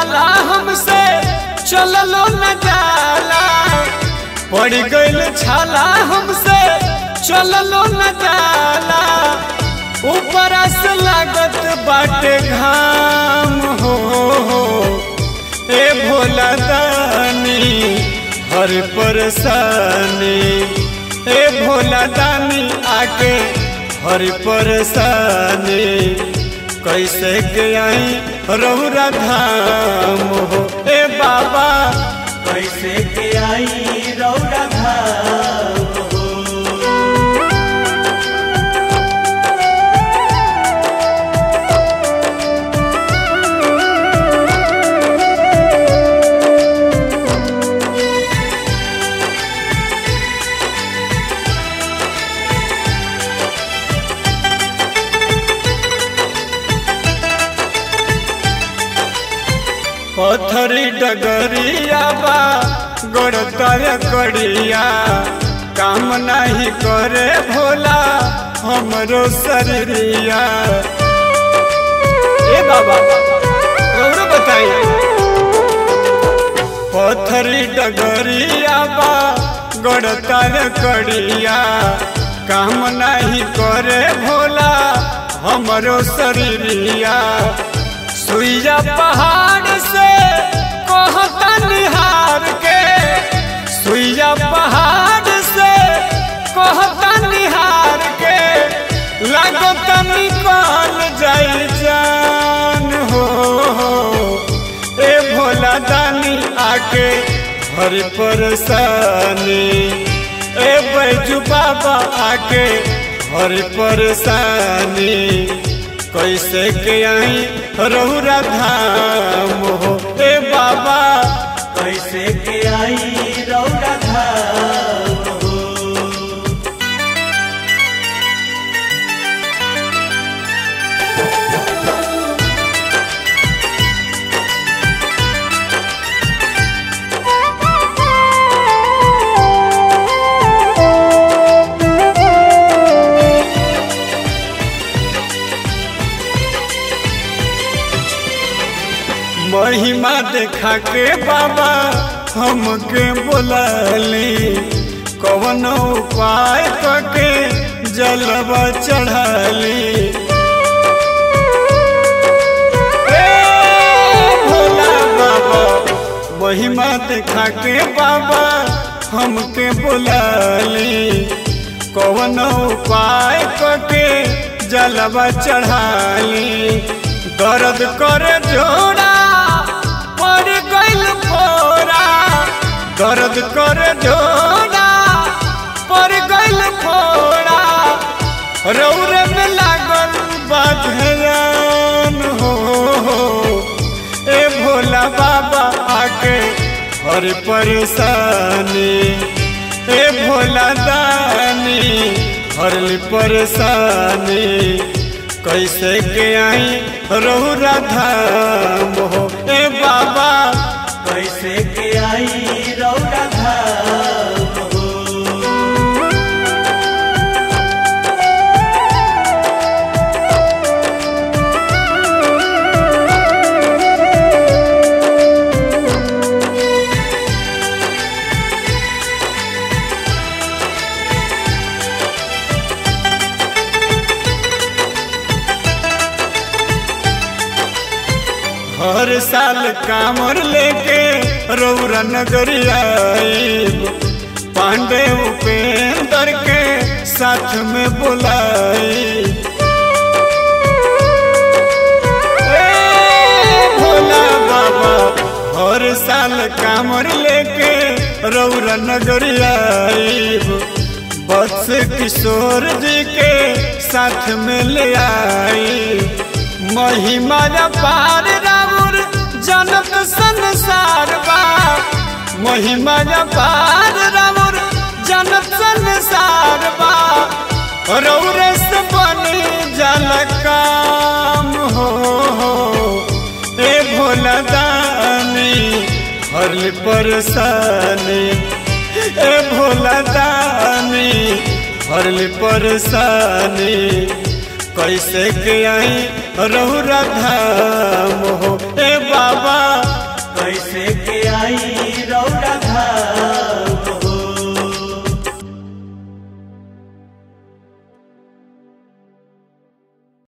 छाला हमसे चललो न जाला पड़ गइल छाला हमसे चललो न जाला ऊपर से लागत बाटे घाम हो ए भोला दानी हर परेशानी ए भोला दानी आके हर परेशानी कैसे के आई रौरा धाम हो ए बाबा कैसे के आई रौरा धाम हो पथरी डगरिया बा गोड़तर कड़िया काम नहीं करे भोला हमरो शरीरिया ए बाबा और बताइए पथरी डगरिया बा गोड़तर कड़िया काम नहीं करे भोला हमरो शरीरिया सुइया पहाड़ से कहता निहार के सुइया पहाड़ से कहता निहार के लागत निकल जाई जान हो ए भोला दानी आके हर परेशानी ए बैजू बाबा आके हर परेशानी कैसे के आई रौरा धाम हो ए बाबा कैसे के आई रौरा धाम हो महिमा देखा के बाबा हमके बोलाली कवन उपाय करके जलवा चढ़ाली ए भोला बाबा महिमा देखा के बाबा हमके बोलाली कवन उपाय करके जलवा चढ़ाली दर्द करे जोड़ा पड़ गइल फोरा दर्द करे जोड़ा पड़ गइल फोरा रौरे में लागल बाधयान हो ए भोला बाबा आके हर परेशानी ए भोला दानी हरली परेशानी कैसे के आई रौरा धाम हो ए बाबा कैसे के आई रौरा धाम हो हर साल कामर लेके रौरा नगरिया आइब पांडे उपेंद्र के साथ में बुलाई भोला बाबा हर साल कामर लेके रौरा नगरिया आइब बस किशोर जी के साथ में ले आई महिमा पार राउर जनक संसार बा महिमा पार राउर जनक संसार बा रौरे से बनी जल काम हो ए भोला दानी हर परेशानी ए भोला दानी हर परेशानी कैसे के आई रहुरा धाम हो ए बाबा कैसे के आई